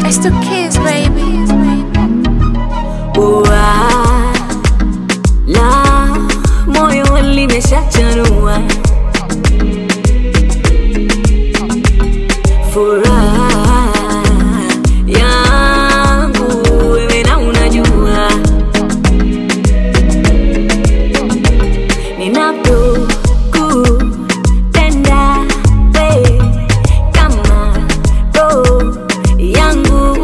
It's the kids, baby. Ua, la moyo limeshachanua furaha yangu wewe na unajua ninapokupenda we kama roho yangu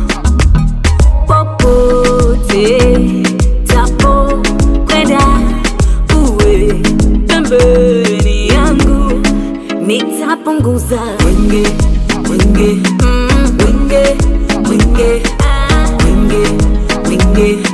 popote tapo kwenda uwe pembeni yangu nitapunguza wenge wenge mm, wenge wenge ah, wenge wenge